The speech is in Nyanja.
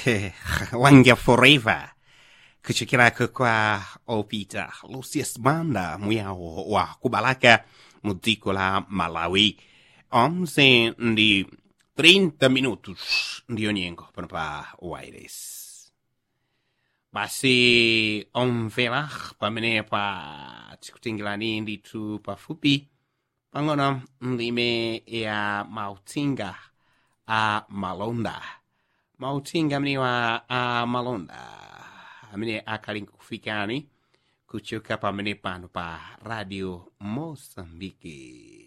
wanga forever kuchokera kwa opita lucius banda muyao wa kubalaka mu dziko la malawi 11 ndi 30 minutos ndiyo nyengo pano pa wires basi omvera pamenepa tikutingirani ndithu pafupi pang'ono ndime ya mauthenga a malonda mauthenga amenewa a malonda amene akhali nkufikani kuchoka pamene pano pa radio mosambiki